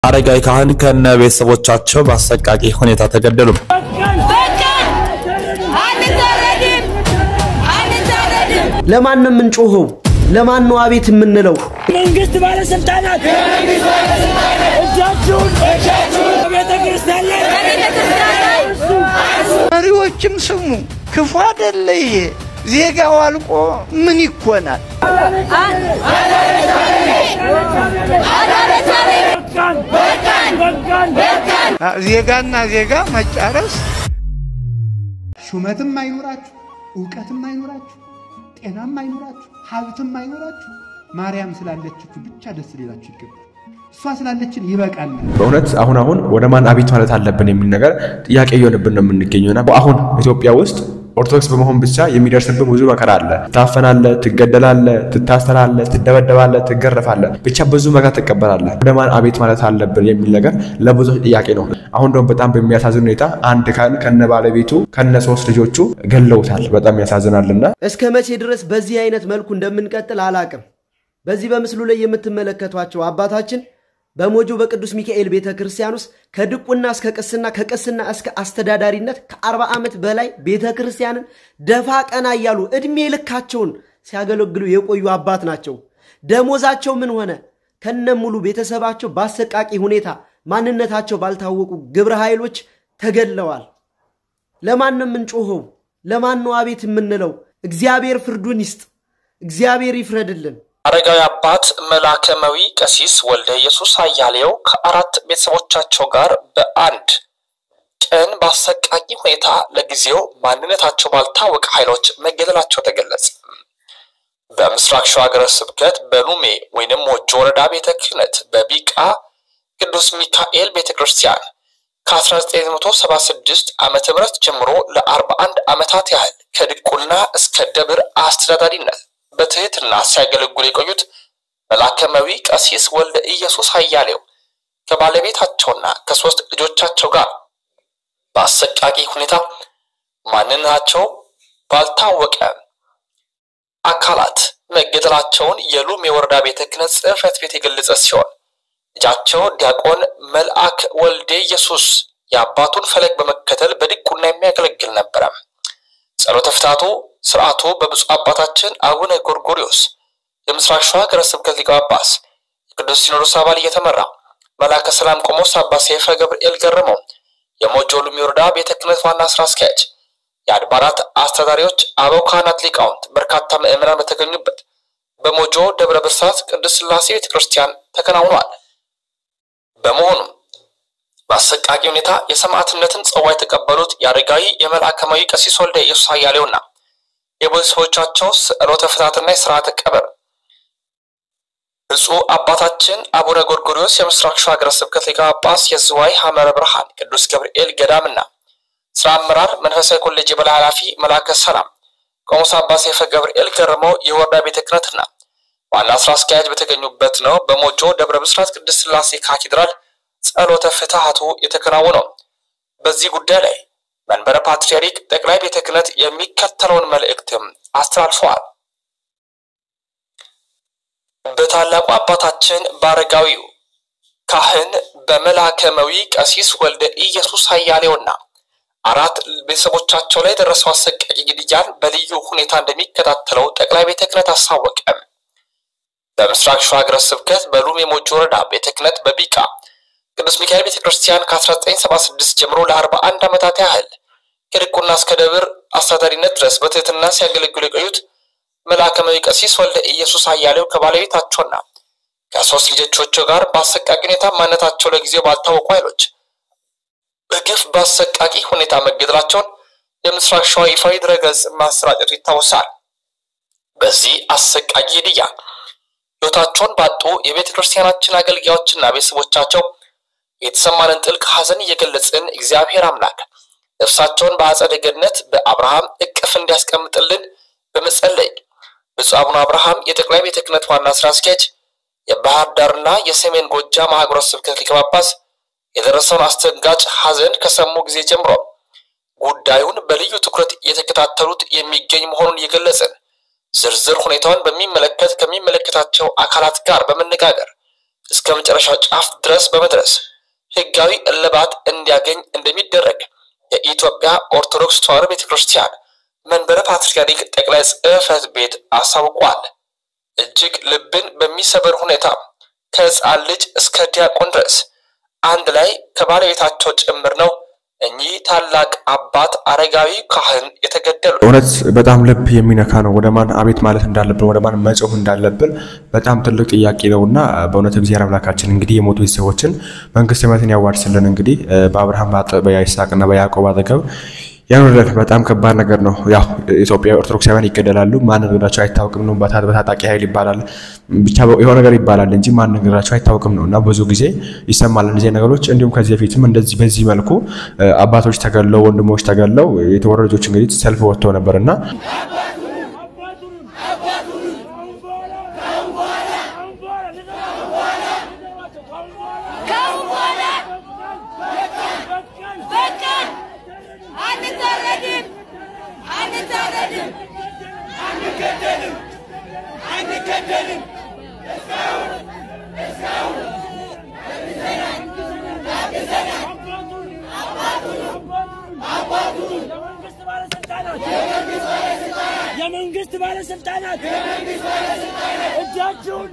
አረጋዊ ካህን ከነ ቤተሰቦቻቸው በአሰቃቂ ሁኔታ ተገደሉ። ለማን ነው የምንጮኸው? ለማን ነው አቤት የምንለው? መንግስት ባለስልጣናት እጃችሁን ቤተ ክርስቲያን ላይ መሪዎችም ስሙ፣ ክፉ አይደለ ይሄ። ዜጋው አልቆ ምን ይኮናል? በቃን በቃን በቃን ዜጋና ዜጋ መጫረስ ሹመትም አይኖራችሁ፣ እውቀትም አይኖራችሁ፣ ጤናም አይኖራችሁ፣ ሀብትም አይኖራችሁ፣ ማርያም ስላለችችሁ ብቻ ደስ ሊላችሁ ይገባል። እሷ ስላለችን ይበቃናል። በእውነት አሁን አሁን ወደ ማን አቤት ማለት አለብን የሚል ነገር ጥያቄ እየሆንብን ነው የምንገኘውና አሁን ኢትዮጵያ ውስጥ ኦርቶዶክስ በመሆን ብቻ የሚደርስብን ብዙ መከራ አለ። ትታፈናለህ፣ ትገደላለህ፣ ትታሰራለህ፣ ትደበደባለህ፣ ትገረፋለህ፣ ብቻ ብዙ መከራ ትቀበላለህ። ወደ ማን አቤት ማለት አለብን የሚል ነገር ለብዙዎች ጥያቄ ነው። አሁን ደግሞ በጣም በሚያሳዝን ሁኔታ አንድ ካህን ከነ ባለቤቱ ከነ ሶስት ልጆቹ ገለውታል። በጣም ያሳዝናልና እስከ መቼ ድረስ በዚህ አይነት መልኩ እንደምንቀጥል አላቅም። በዚህ በምስሉ ላይ የምትመለከቷቸው አባታችን በሞጆ በቅዱስ ሚካኤል ቤተ ክርስቲያን ውስጥ ከድቁና እስከ ቅስና ከቅስና እስከ አስተዳዳሪነት ከአርባ ዓመት በላይ ቤተ ክርስቲያንን ደፋ ቀና እያሉ ዕድሜ ልካቸውን ሲያገለግሉ የቆዩ አባት ናቸው። ደሞዛቸው ምን ሆነ? ከነ ሙሉ ቤተሰባቸው በአሰቃቂ ሁኔታ ማንነታቸው ባልታወቁ ግብረ ኃይሎች ተገድለዋል። ለማን ነው የምንጮኸው? ለማን ነው አቤት የምንለው? እግዚአብሔር ፍርዱን ይስጥ። እግዚአብሔር ይፍረድልን። አረጋዊ አባት መላከመዊ ቀሲስ ወልደ ኢየሱስ አያሌው ከአራት ቤተሰቦቻቸው ጋር በአንድ ቀን በአሰቃቂ ሁኔታ ለጊዜው ማንነታቸው ባልታወቀ ኃይሎች መገደላቸው ተገለጸ። በምስራቅ ሸዋ ሀገረ ስብከት በሉሜ ወይንም ሞጆ ወረዳ ቤተ ክህነት በቢቃ ቅዱስ ሚካኤል ቤተ ክርስቲያን ከ1976 ዓመተ ምህረት ጀምሮ ለ41 ዓመታት ያህል ከድቁና እስከ ደብር አስተዳዳሪነት በትህትና ሲያገለግሉ የቆዩት መላከመዊ ቀሲስ ወልደ ኢየሱስ አያሌው ከባለቤታቸውና ከሶስት ልጆቻቸው ጋር በአሰቃቂ ሁኔታ ማንነታቸው ባልታወቀ አካላት መገደላቸውን የሉም የወረዳ ቤተ ክህነት ጽሕፈት ቤት የገለጸ ሲሆን ልጃቸው ዲያቆን መልአክ ወልደ ኢየሱስ የአባቱን ፈለግ በመከተል በድቁና የሚያገለግል ነበረ። ጸሎተ ፍታቱ ስርዓቱ በብፁዕ አባታችን አቡነ ጎርጎሪዮስ የምስራቅ ሸዋ ሀገረ ስብከት ሊቀ ጳጳስ የቅዱስ ሲኖዶስ አባል እየተመራ መላከ ሰላም ቆሞስ አባ ሰይፈ ገብርኤል ገረመው የሞጆ ሉሚ ወረዳ ቤተ ክህነት ዋና ስራ አስኪያጅ፣ የአድባራት አስተዳዳሪዎች፣ አበው ካህናት፣ ሊቃውንት፣ በርካታ ምዕመናን በተገኙበት በሞጆ ደብረ ብርሳት ቅዱስ ሥላሴ ቤተ ክርስቲያን ተከናውኗል። በመሆኑም በአሰቃቂ ሁኔታ የሰማዕትነትን ጽዋ የተቀበሉት የአረጋዊ የመልአከማዊ ቀሲስ ወልደ ኢየሱስ አያሌውና የቤተሰቦቻቸው ስዕሎተ ፍታትና የሥርዓተ ቀብር ብፁዕ አባታችን አቡነ ጎርጎሪዮስ የምስራቅ ሸዋ ሀገረ ስብከት ሊቀ ጳጳስ የዝዋይ ሐመረ ብርሃን ቅዱስ ገብርኤል ገዳምና ስራ አመራር መንፈሳዊ ኮሌጅ የበላይ ኃላፊ መላከ ሰላም ቆሞስ አባ ሰይፈ ገብርኤል ገረመው የወረዳ ቤተ ክህነትና ዋና ስራ አስኪያጅ በተገኙበት ነው በሞጆ ደብረ ብስራት ቅዱስ ሥላሴ ካቴድራል ጸሎተ ፍትሐቱ የተከናወነው። በዚህ ጉዳይ ላይ መንበረ ፓትርያርክ ጠቅላይ ቤተ ክህነት የሚከተለውን መልእክትም አስተላልፈዋል። በታላቁ አባታችን በአረጋዊው ካህን በመላከመዊ ቀሲስ ወልደ ኢየሱስ አያሌውና አራት ቤተሰቦቻቸው ላይ የደረሰው አሰቃቂ ግድያን በልዩ ሁኔታ እንደሚከታተለው ጠቅላይ ቤተ ክህነት አሳወቀ። በምስራቅ ሸዋ ሀገረ ስብከት በሉሜ ሞጆ ወረዳ ቤተ ክህነት በቢቃ ቅዱስ ሚካኤል ቤተ ክርስቲያን ከ1976 ጀምሮ ለ41 ዓመታት ያህል ከድቁና እስከ ደብር አስተዳዳሪነት ድረስ በትህትና ሲያገለግሉ የቆዩት መልአከማዊ ቀሲስ ወልደ ኢየሱስ አያሌው ከባለቤታቸውና ከሶስት ልጆቻቸው ጋር በአሰቃቂ ሁኔታ ማንነታቸው ለጊዜው ባልታወቁ ኃይሎች በግፍ በአሰቃቂ ሁኔታ መገደላቸውን የምስራቅ ሸዋ ይፋዊ ድረገጽ ማሰራጨቱ ይታወሳል። በዚህ አሰቃቂ ግድያ ሕይወታቸውን ባጡ የቤተ ክርስቲያናችን አገልጋዮችና ቤተሰቦቻቸው የተሰማንን ጥልቅ ሐዘን እየገለጽን እግዚአብሔር አምላክ ነፍሳቸውን በአጸደ ገነት በአብርሃም እቅፍ እንዲያስቀምጥልን በመጸለይ ብፁዕ አቡነ አብርሃም የጠቅላይ ቤተ ክህነት ዋና ስራ አስኪያጅ፣ የባህር ዳርና የሰሜን ጎጃም ሀገረ ስብከት ሊቀ ጳጳስ የደረሰውን አስደንጋጭ ሐዘን ከሰሙ ጊዜ ጀምሮ ጉዳዩን በልዩ ትኩረት እየተከታተሉት የሚገኝ መሆኑን እየገለጽን ዝርዝር ሁኔታውን በሚመለከት ከሚመለከታቸው አካላት ጋር በመነጋገር እስከ መጨረሻው ጫፍ ድረስ በመድረስ ህጋዊ እልባት እንዲያገኝ እንደሚደረግ የኢትዮጵያ ኦርቶዶክስ ተዋሕዶ ቤተ ክርስቲያን መንበረ ፓትርያርክ ጠቅላይ ጽሕፈት ቤት አሳውቋል። እጅግ ልብን በሚሰብር ሁኔታ ከህፃን ልጅ እስከ ዲያቆን ድረስ አንድ ላይ ከባለቤታቸው ጭምር ነው እኚህ ታላቅ አባት አረጋዊ ካህን የተገደሉ። እውነት በጣም ልብ የሚነካ ነው። ወደ ማን አቤት ማለት እንዳለብን ወደ ማን መጮህ እንዳለብን በጣም ትልቅ ጥያቄ ነው እና በእውነት እግዚአብሔር አምላካችን እንግዲህ የሞቱ ቤተሰቦችን መንግስተ ሰማያትን ያዋርስልን። እንግዲህ በአብርሃም በይስሐቅና በያዕቆብ አጠገብ ያኖረን በጣም ከባድ ነገር ነው። ያው ኢትዮጵያ ኦርቶዶክሳውያን ይገደላሉ። ማን ነገራቸው አይታወቅም ነው። በታጣቂ ኃይል ይባላል ብቻ የሆነ ነገር ይባላል እንጂ ማን ነገራቸው አይታወቅም ነው እና ብዙ ጊዜ ይሰማል እነዚህ ነገሮች። እንዲሁም ከዚህ በፊትም እንደዚህ በዚህ መልኩ አባቶች ተገለው ወንድሞች ተገለው የተወረዱ ልጆች እንግዲህ ሰልፍ ወጥተው ነበር እና የመንግስት ባለስልጣናት እጃችሁን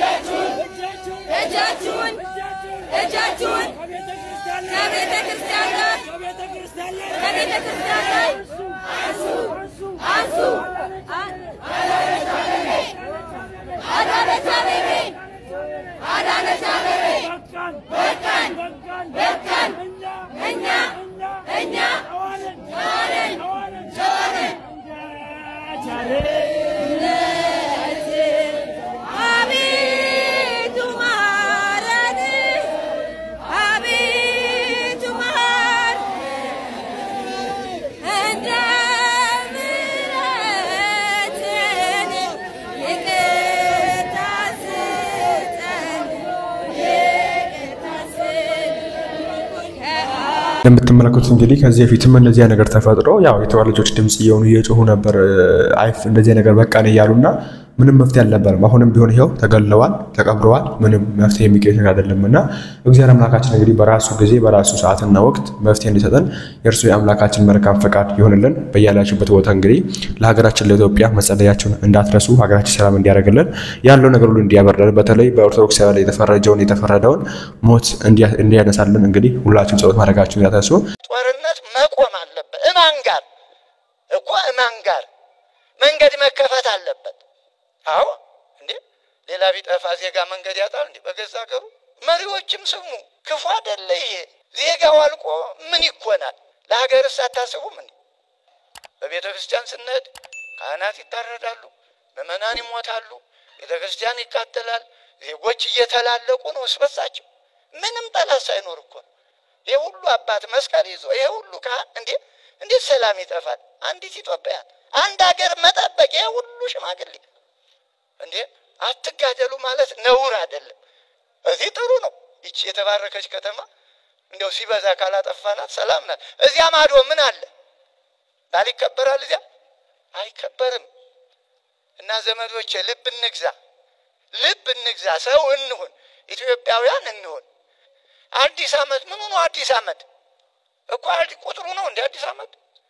እጃችሁን እጃችሁን ከቤተ ክርስቲያን ላይ ከቤተ ክርስቲያን ጋር ከቤተ ክርስቲያን ላይ ከቤተ ክርስቲያን ላይ አንሱ አንሱ አዳነች አቤቤ አዳነች አቤቤ በቃን በቃን በቃን በቃን እኛ እኛ እኛ ተዋለን ተዋለን ተዋለን ተዋለን አቤቱ ማረን አቤቱ ማር እንደ ምሕረትህ ይቅርታ ስጠን ይቅርታ ስጠን እንደምትመለከቱት እንግዲህ ከዚህ በፊትም እንደዚያ ነገር ተፈጥሮ ያው የተዋሕዶ ልጆች ድምፅ እየሆኑ እየጮሁ ነበር። አይፍ እንደዚህ ነገር በቃን እያሉና ምንም መፍትሄ አልነበረም። አሁንም ቢሆን ይኸው ተገለዋል፣ ተቀብረዋል። ምንም መፍትሄ የሚገኝ ነገር አይደለም እና እግዚአብሔር አምላካችን እንግዲህ በራሱ ጊዜ በራሱ ሰዓትና ወቅት መፍትሄ እንዲሰጠን የእርሱ የአምላካችን መልካም ፈቃድ ይሆንልን። በያላችሁበት ቦታ እንግዲህ ለሀገራችን ለኢትዮጵያ መጸለያችሁን እንዳትረሱ፣ ሀገራችን ሰላም እንዲያደርግልን ያለው ነገር ሁሉ እንዲያበርደን፣ በተለይ በኦርቶዶክስ ላይ የተፈረጀውን የተፈረደውን ሞት እንዲያነሳልን እንግዲህ ሁላችሁም ጸሎት ማድረጋችሁን እንዳትረሱ። ጦርነት መቆም አለበት። እማን ጋር እኮ እማን ጋር መንገድ መከፈት አለበት። አዎ እንዴ ሌላ ቢጠፋ ዜጋ መንገድ ያጣል እንዴ? በገዛ ሀገሩ መሪዎችም ስሙ፣ ክፉ አይደለ ይሄ። ዜጋው አልቆ ምን ይኮናል? ለሀገርስ አታስቡም እንዴ? በቤተ ክርስቲያን ስንሄድ ካህናት ይታረዳሉ፣ ምዕመናን ይሞታሉ፣ ቤተ ክርስቲያን ይቃጠላል። ዜጎች እየተላለቁ ነው እስበሳቸው ምንም ጠላት ሳይኖር እኮ ነው። ይሄ ሁሉ አባት መስቀል ይዞ ይሄ ሁሉ ካህን እንዴ እንዴት ሰላም ይጠፋል? አንዲት ኢትዮጵያን አንድ ሀገር መጠበቅ ይሄ ሁሉ ሽማግሌ እንዴ አትጋደሉ ማለት ነውር አይደለም። እዚህ ጥሩ ነው። ይቺ የተባረከች ከተማ እንዲያው ሲበዛ ካላጠፋናት ሰላም ናት። እዚያ ማዶ ምን አለ? ባል ይከበራል? እዚያ አይከበርም። እና ዘመዶቼ ልብ እንግዛ፣ ልብ እንግዛ፣ ሰው እንሁን፣ ኢትዮጵያውያን እንሁን። አዲስ ዓመት ምኑ ነው? አዲስ ዓመት እኮ አዲ- ቁጥሩ ነው እንደ አዲስ ዓመት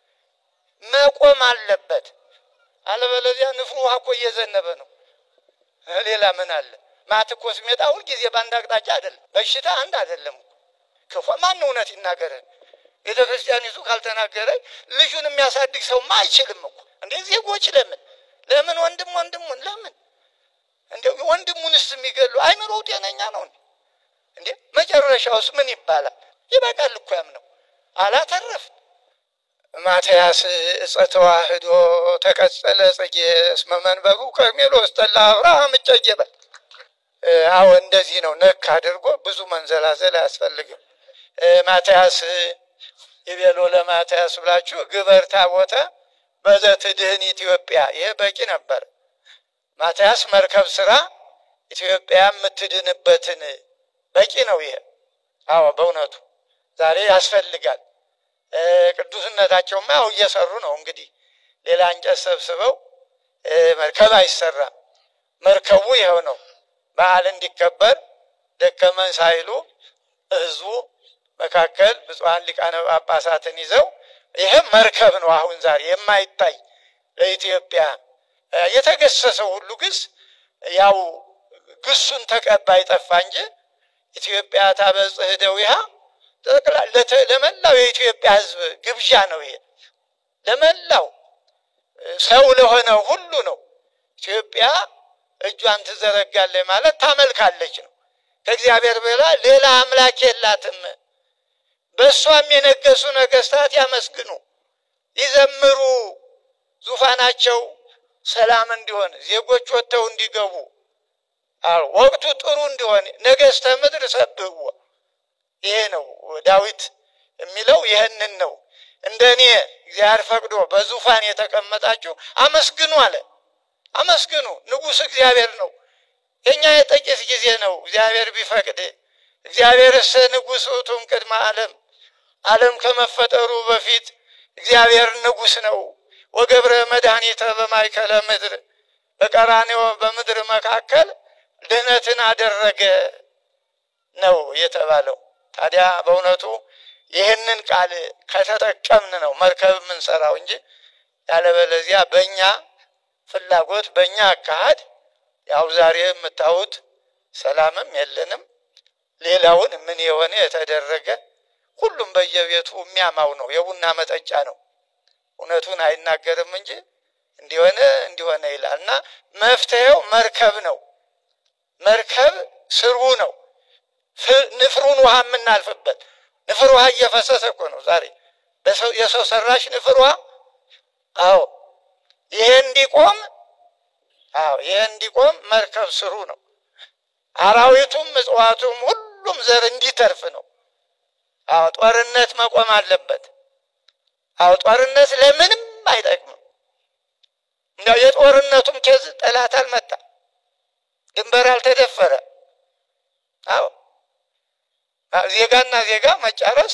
መቆም አለበት። አለበለዚያ ንፍሩ ውሃ እኮ እየዘነበ ነው። እ ሌላ ምን አለ? ማት እኮ ስሜጣ ሁልጊዜ በአንድ አቅጣጫ አይደለም። በሽታ አንድ አይደለም እኮ ክፉ ማን እውነት ይናገረን? ቤተ ክርስቲያኒቱ ካልተናገረ ልጁን የሚያሳድግ ሰውማ አይችልም እኮ እንዴ! ዜጎች ለምን ለምን ወንድም ወንድሙን ለምን እንደ ወንድሙንስ የሚገሉ አይምሮው ጤነኛ ነው እንዴ? እንዴ መጨረሻውስ ምን ይባላል? ይበቃል እኮ ያምነው አላተረፍ ማትያስ እፀ ተዋህዶ ተቀጸለ ጽጌ እስመ መንበሩ ከርሜሎስ ጠላ አብርሃም እጨጌ በል። አዎ እንደዚህ ነው። ነክ አድርጎ ብዙ መንዘላዘል አያስፈልግም። እ ማትያስ ይቤሎ ለማትያስ ብላችሁ ግበር ታቦተ በዘትድህን ኢትዮጵያ። ይህ በቂ ነበር። ማትያስ መርከብ ስራ ኢትዮጵያ የምትድንበትን በቂ ነው። ይሄ አዎ በእውነቱ ዛሬ ያስፈልጋል። እ ቅዱስነታቸውማ ያው እየሰሩ ነው። እንግዲህ ሌላ እንጨት ሰብስበው እ መርከብ አይሰራም። መርከቡ ይኸው ነው። በዓል እንዲከበር ደከመን ሳይሉ ህዝቡ መካከል ብፁዓን ሊቃነ ጳጳሳትን ይዘው ይህም መርከብ ነው። አሁን ዛሬ የማይታይ ለኢትዮጵያ የተገሰሰው ሁሉ ግስ ያው ግሱን ተቀባይ ጠፋ እንጂ ኢትዮጵያ ታበጽሕ እደዊሃ ለመላው የኢትዮጵያ ሕዝብ ግብዣ ነው። ይሄ ለመላው ሰው ለሆነው ሁሉ ነው። ኢትዮጵያ እጇን ትዘረጋለች ማለት ታመልካለች ነው። ከእግዚአብሔር በላ ሌላ አምላክ የላትም። በእሷም የነገሱ ነገስታት ያመስግኑ፣ ይዘምሩ፣ ዙፋናቸው ሰላም እንዲሆን ዜጎች ወጥተው እንዲገቡ ወቅቱ ጥሩ እንዲሆን ነገስተ ምድር ሰብህዎ። ይሄ ነው ዳዊት የሚለው ይህንን ነው። እንደ እኔ እግዚአብሔር ፈቅዶ በዙፋን የተቀመጣችሁ አመስግኑ አለ። አመስግኑ፣ ንጉሥ እግዚአብሔር ነው። የእኛ የጥቂት ጊዜ ነው። እግዚአብሔር ቢፈቅድ እግዚአብሔርስ ንጉሥ ውእቱም ቅድመ ዓለም ዓለም ከመፈጠሩ በፊት እግዚአብሔር ንጉሥ ነው። ወገብረ መድኃኒተ በማይከለ ምድር በቀራንዮ በምድር መካከል ድህነትን አደረገ ነው የተባለው። ታዲያ በእውነቱ ይህንን ቃል ከተጠቀምን ነው መርከብ የምንሰራው እንጂ ያለበለዚያ በእኛ ፍላጎት በእኛ አካሄድ ያው ዛሬ የምታዩት ሰላምም የለንም። ሌላውን ምን የሆነ የተደረገ ሁሉም በየቤቱ የሚያማው ነው፣ የቡና መጠጫ ነው። እውነቱን አይናገርም እንጂ እንዲሆነ እንዲሆነ ይላል እና መፍትሄው መርከብ ነው። መርከብ ስርቡ ነው። ንፍሩን ውሃ የምናልፍበት ንፍር ውሃ እየፈሰሰ እኮ ነው ዛሬ የሰው ሰራሽ ንፍር ውሃ። አዎ ይሄ እንዲቆም አዎ ይሄ እንዲቆም መርከብ ስሩ ነው። አራዊቱም እጽዋቱም ሁሉም ዘር እንዲተርፍ ነው። አዎ ጦርነት መቆም አለበት። አዎ ጦርነት ለምንም አይጠቅምም። እንዲያው የጦርነቱም ኬዝ ጠላት አልመጣ፣ ድንበር አልተደፈረ። አዎ ዜጋና ዜጋ መጫረስ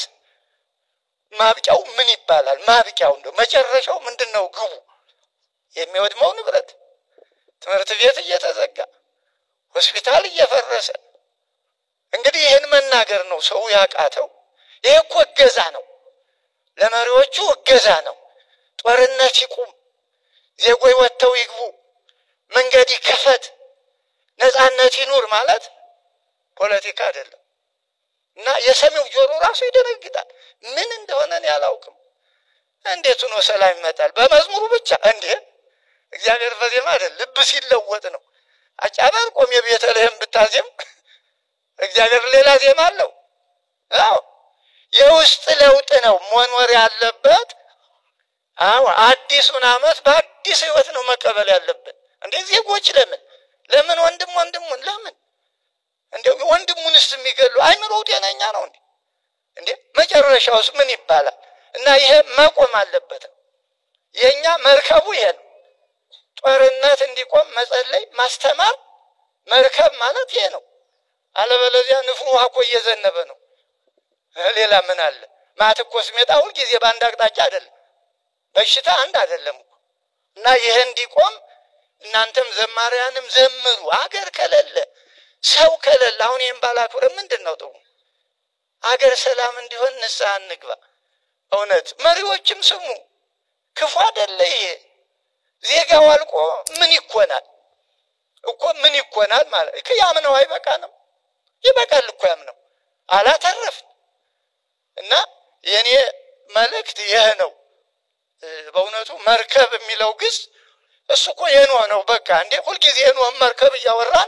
ማብቂያው ምን ይባላል? ማብቂያው እንደው መጨረሻው ምንድን ነው? ግቡ የሚወድመው ንብረት፣ ትምህርት ቤት እየተዘጋ ሆስፒታል እየፈረሰ እንግዲህ ይህን መናገር ነው ሰው ያቃተው። ይህ እኮ እገዛ ነው፣ ለመሪዎቹ እገዛ ነው። ጦርነት ይቁም፣ ዜጎች ወጥተው ይግቡ፣ መንገድ ይከፈት፣ ነፃነት ይኑር ማለት ፖለቲካ አይደለም። እና የሰሚው ጆሮ ራሱ ይደነግጣል። ምን እንደሆነ እኔ አላውቅም። እንዴት ሆኖ ሰላም ይመጣል? በመዝሙሩ ብቻ እንዴ? እግዚአብሔር በዜማ አይደል፣ ልብ ሲለወጥ ነው። አጫበር ቆም የቤተልሔም ብታዜም እግዚአብሔር ሌላ ዜማ አለው። አዎ የውስጥ ለውጥ ነው መኖር ያለበት። አዎ አዲሱን ዓመት በአዲስ ህይወት ነው መቀበል ያለብን። እንዴ ዜጎች ለምን ለምን ወንድም ወንድሙን ለምን እንዴ ወንድሙንስ የሚገሉ አይምሮው ጤነኛ ነው እንዴ? እንዴ መጨረሻውስ ምን ይባላል? እና ይሄ መቆም አለበት። የኛ መርከቡ ይሄ ነው። ጦርነት እንዲቆም መጸለይ፣ ማስተማር መርከብ ማለት ይሄ ነው። አለበለዚያ ንፍሩ ውሃ እኮ እየዘነበ ነው። ሌላ ምን አለ? ማት እኮ ስሜጣ ሁልጊዜ በአንድ አቅጣጫ አይደለም፣ በሽታ አንድ አይደለም እኮ እና ይሄ እንዲቆም እናንተም ዘማሪያንም ዘምሩ። አገር ከሌለ ሰው ከሌለ አሁን ይህም ባላክብረ ምንድን ነው ጥሩ? አገር ሰላም እንዲሆን ንስሐ እንግባ። እውነት መሪዎችም ስሙ። ክፉ አደለ ይሄ ዜጋው አልቆ ምን ይኮናል እኮ ምን ይኮናል ማለት ያምነው አይበቃንም? ይበቃል እኮ ያምነው አላተረፍን እና የእኔ መልእክት ይህ ነው። በእውነቱ መርከብ የሚለው ግስ እሱ እኮ የኖህ ነው። በቃ እንዴ ሁልጊዜ የኖህ መርከብ እያወራን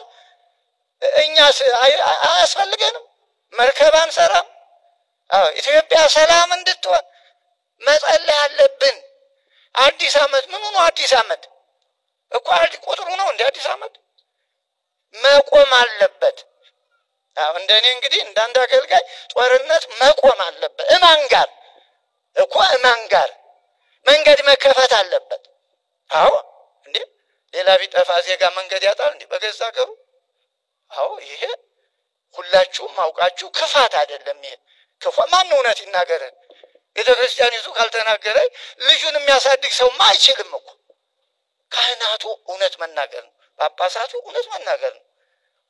እኛስ አያስፈልገንም? መርከብ አንሰራም? አዎ ኢትዮጵያ ሰላም እንድትሆን መጸለይ አለብን። አዲስ ዓመት ምኑ ነው? አዲስ ዓመት እኮ ቁጥሩ ነው እንደ አዲስ ዓመት መቆም አለበት። አዎ እንደ እኔ እንግዲህ እንዳንድ አገልጋይ ጦርነት መቆም አለበት። እማን ጋር እኮ እማን ጋር መንገድ መከፈት አለበት። አዎ እንዴ ሌላ ቢጠፋ ዜጋ መንገድ ያጣል እንዴ በገዛ ሀገሩ? አዎ ይሄ ሁላችሁም አውቃችሁ ክፋት አይደለም። ይሄ ክፋ ማን እውነት ይናገረን? ቤተ ክርስቲያን ይዙ ካልተናገረ ልጁን የሚያሳድግ ሰውማ አይችልም እኮ። ካህናቱ እውነት መናገር ነው፣ ጳጳሳቱ እውነት መናገር ነው።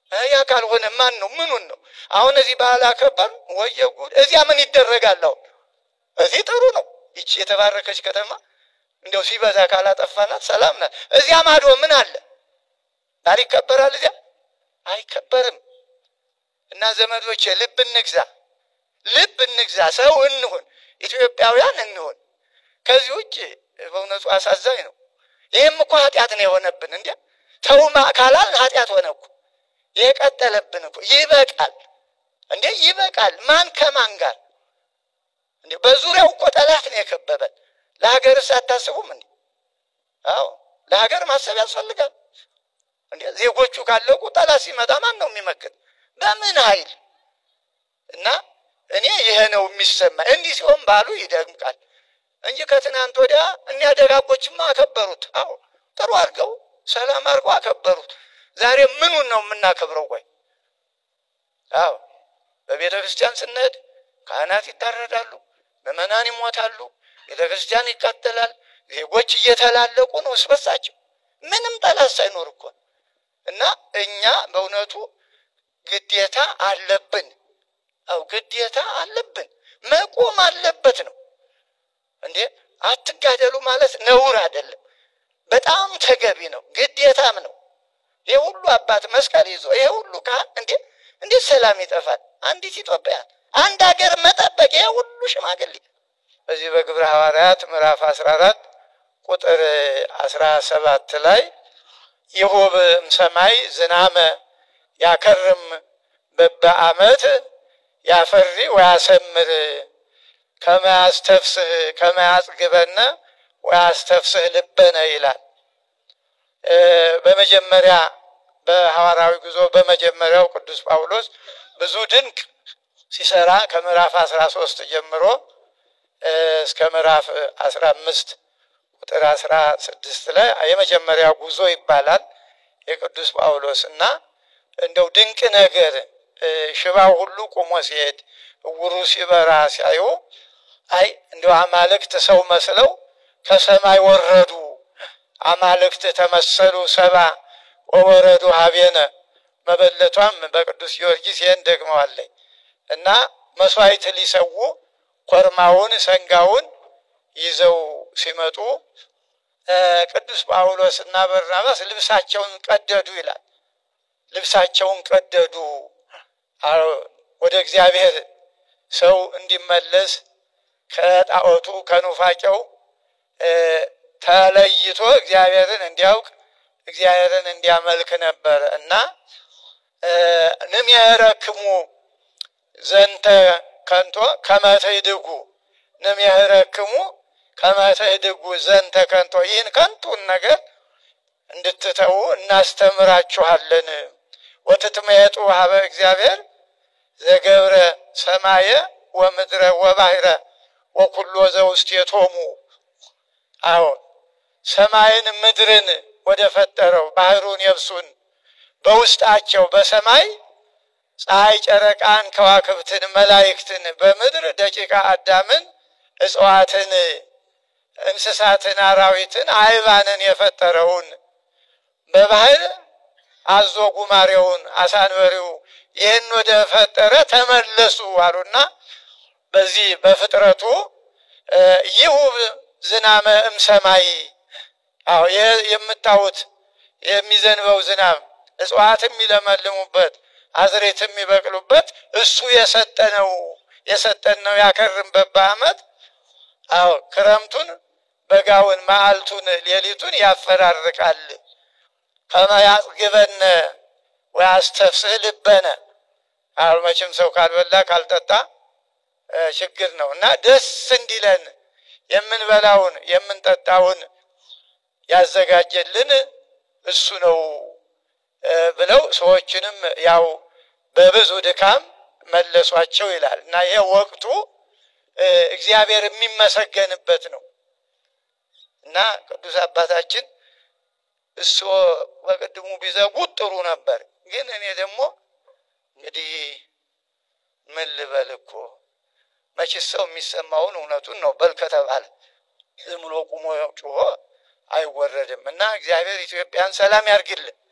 ያ ካልሆነ ማን ነው? ምኑን ነው? አሁን እዚህ ባህል አከበር ወየ ጉድ! እዚያ ምን ይደረጋል? አሁን እዚህ ጥሩ ነው። ይቺ የተባረከች ከተማ እንደው ሲበዛ ካላጠፋናት ሰላም ናት። እዚያ ማዶ ምን አለ? ባል ይከበራል? እዚያ አይከበርም። እና ዘመዶቼ ልብ እንግዛ፣ ልብ እንግዛ፣ ሰው እንሁን፣ ኢትዮጵያውያን እንሁን። ከዚህ ውጭ በእውነቱ አሳዛኝ ነው። ይህም እኮ ኃጢአት ነው የሆነብን። እንዲ ተውማ ካላል ኃጢአት ሆነ እኮ የቀጠለብን እኮ ይበቃል እንዴ ይበቃል። ማን ከማን ጋር እንዴ? በዙሪያው እኮ ጠላት ነው የከበበን። ለሀገርስ አታስቡም እንዴ? አዎ ለሀገር ማሰብ ያስፈልጋል እንዴ። ዜጎቹ ካለቁ ጠላት ሲመጣ ማን ነው የሚመክት? በምን ኃይል? እና እኔ ይሄ ነው የሚሰማ። እንዲህ ሲሆን ባሉ ይደምቃል እንጂ ከትናንት ወዲያ እኒያ ደጋጎችማ አከበሩት። አዎ ጥሩ አድርገው ሰላም አድርገው አከበሩት። ዛሬ ምኑን ነው የምናከብረው? ቆይ አዎ በቤተ ክርስቲያን ስንሄድ ካህናት ይታረዳሉ፣ ምዕመናን ይሞታሉ፣ ቤተ ክርስቲያን ይቃጠላል። ዜጎች እየተላለቁ ነው እስበሳቸው ምንም ጠላት ሳይኖር እኮ እና እኛ በእውነቱ ግዴታ አለብን። አው ግዴታ አለብን፣ መቆም አለበት ነው እንዴ። አትጋደሉ ማለት ነውር አይደለም፣ በጣም ተገቢ ነው፣ ግዴታም ነው። ይሄ ሁሉ አባት መስቀል ይዞ ይሄ ሁሉ ካህን እንዴ እንዴት ሰላም ይጠፋል? አንዲት ኢትዮጵያን አንድ ሀገር መጠበቅ ይሄ ሁሉ ሽማግሌ በዚህ በግብረ ሐዋርያት ምዕራፍ 14 ቁጥር 17 ላይ ይሁብ ሰማይ ዝናመ ያከርም በበዓመት ያፈሪ ወያሰምር ከመያስተፍስህ ከመያጽግበነ ወያስተፍስህ ልበነ ይላል። በመጀመሪያ በሐዋርያዊ ጉዞ በመጀመሪያው ቅዱስ ጳውሎስ ብዙ ድንቅ ሲሰራ ከምዕራፍ 13 ጀምሮ እስከ ምዕራፍ 15 ቁጥር 16 ላይ የመጀመሪያ ጉዞ ይባላል የቅዱስ ጳውሎስ እና እንደው ድንቅ ነገር ሽባው ሁሉ ቁሞ ሲሄድ እውሩ ሲበራ ሲያዩ አይ እንደው አማልክት ሰው መስለው ከሰማይ ወረዱ አማልክት ተመሰሉ ሰባ ወወረዱ ሀቤነ መበለቷም በቅዱስ ጊዮርጊስ ይህን ደግመዋለኝ እና መስዋዕት ሊሰዉ ኮርማውን ሰንጋውን ይዘው ሲመጡ ቅዱስ ጳውሎስ እና በርናባስ ልብሳቸውን ቀደዱ ይላል። ልብሳቸውን ቀደዱ ወደ እግዚአብሔር ሰው እንዲመለስ ከጣዖቱ ከኑፋቄው ተለይቶ እግዚአብሔርን እንዲያውቅ እግዚአብሔርን እንዲያመልክ ነበር እና ንምየረክሙ ዘንተ ከንቶ ከመትህድጉ ንምየረክሙ ከመትህድጉ ዘንተ ከንቶ ይህን ከንቱን ነገር እንድትተዉ እናስተምራችኋለን። ወትትመየጡ ሀበ እግዚአብሔር ዘገብረ ሰማየ ወምድረ ወባህረ ወኩሎ ዘውስቴቶሙ አዎን ሰማይን ምድርን ወደ ፈጠረው ባህሩን የብሱን በውስጣቸው በሰማይ ፀሐይ፣ ጨረቃን፣ ከዋክብትን፣ መላይክትን በምድር ደቂቃ አዳምን፣ እጽዋትን፣ እንስሳትን፣ አራዊትን፣ አይባንን የፈጠረውን በባህር አዞ ጉማሬውን አሳንበሪው ይህን ወደ ፈጠረ ተመለሱ አሉና በዚህ በፍጥረቱ ይሁብ ዝናመ እምሰማይ አዎ ይህ የምታዩት የሚዘንበው ዝናብ እጽዋት የሚለመልሙበት አዝሬት የሚበቅሉበት እሱ የሰጠነው የሰጠን ነው ያከርምበት በዓመት አዎ ክረምቱን በጋውን መዓልቱን ሌሊቱን ያፈራርቃል። ከመያጽግበነ ወያስተፍስህ ልበነ አሁን መቼም ሰው ካልበላ ካልጠጣ ችግር ነው እና ደስ እንዲለን የምንበላውን የምንጠጣውን ያዘጋጀልን እሱ ነው ብለው ሰዎችንም ያው በብዙ ድካም መለሷቸው ይላል እና ይሄ ወቅቱ እግዚአብሔር የሚመሰገንበት ነው እና ቅዱስ አባታችን እሱ በቅድሙ ቢዘጉት ጥሩ ነበር። ግን እኔ ደግሞ እንግዲህ ምን ልበል እኮ መቼስ ሰው የሚሰማውን እውነቱን ነው በል ከተባለ ዝም ብሎ ቁሞ ጩሆ አይወረድም እና እግዚአብሔር ኢትዮጵያን ሰላም ያርግልን።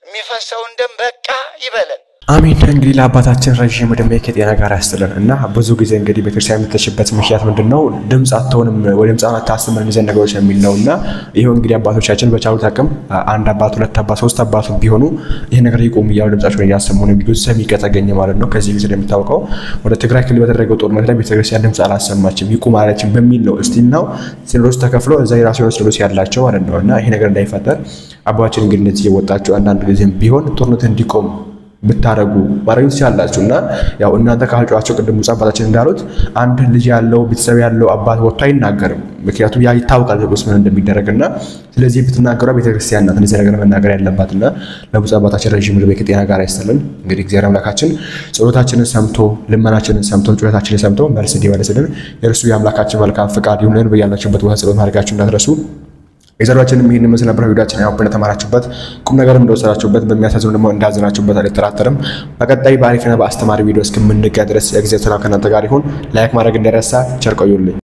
የሚፈሰውን ደም በቃ ይበለን። አሜን። እንግዲህ ለአባታችን ረዥም ዕድሜ ከጤና ጋር ያስጥልን እና ብዙ ጊዜ እንግዲህ ቤተክርስቲያን የምትተችበት ምክንያት ምንድን ነው? ድምፅ አትሆንም ወደ ድምፅ አታስብ እነዚህን ነገሮች የሚል ነው እና ይኸው እንግዲህ አባቶቻችን በቻሉት አቅም አንድ አባት፣ ሁለት አባት፣ ሶስት አባቱ ቢሆኑ ይህ ነገር ይቆም እያሉ ድምጻቸውን እያሰሙ ነው። ብዙ ሰሚ ከተገኘ ማለት ነው። ከዚህ ጊዜ እንደሚታወቀው ወደ ትግራይ ክልል በተደረገው ጦርነት ላይ ቤተክርስቲያን ድምፅ አላሰማችም ይቁም አለችም በሚል ነው እስቲል ነው ሲኖዶስ ተከፍሎ እዛ የራሱ የሆነ ሲኖዶስ ያላቸው ማለት ነው እና ይሄ ነገር እንዳይፈጠር አባባችን እንግዲህ እንደዚህ እየወጣችሁ አንዳንድ ጊዜም ቢሆን ጦርነት እንዲቆም ብታደረጉ ማድረግ ትችላላችሁ። እና ያው እናንተ ካልጨዋቸው ቅድም ብፁዕ አባታችን እንዳሉት አንድ ልጅ ያለው ቤተሰብ ያለው አባት ወጥቶ አይናገርም። ምክንያቱም ያ ይታወቃል ውስጥ ምን እንደሚደረግ እና ስለዚህ ብትናገሯ ቤተክርስቲያን ናት እንደዚህ ነገር መናገር ያለባት እና ለብፁዕ አባታችን ረዥም ዕድሜ ከጤና ጋር ያስጥልን። እንግዲህ እግዚአብሔር አምላካችን ጸሎታችንን ሰምቶ ልመናችንን ሰምቶ ጩኸታችንን ሰምቶ መልስ እንዲመልስልን የእርሱ የአምላካችን መልካም ፈቃድ ይሁንልን። በያላችሁበት ቦታ ጸሎት ማድረጋችሁ እንዳትረሱ። የዘሯችንም ይህን ምስል ነበር። ቪዲዮችን ያው እንደተማራችሁበት ቁም ነገርም እንደወሰዳችሁበት በሚያሳዝኑ ደግሞ እንዳዘናችሁበት አልጠራጠርም። በቀጣይ በአሪፍና በአስተማሪ ቪዲዮ እስከምንገናኝ ድረስ የጊዜ ሰላም ከእናንተ ጋር ይሁን። ላይክ ማድረግ እንዳይረሳ። ቸር ቆዩልኝ።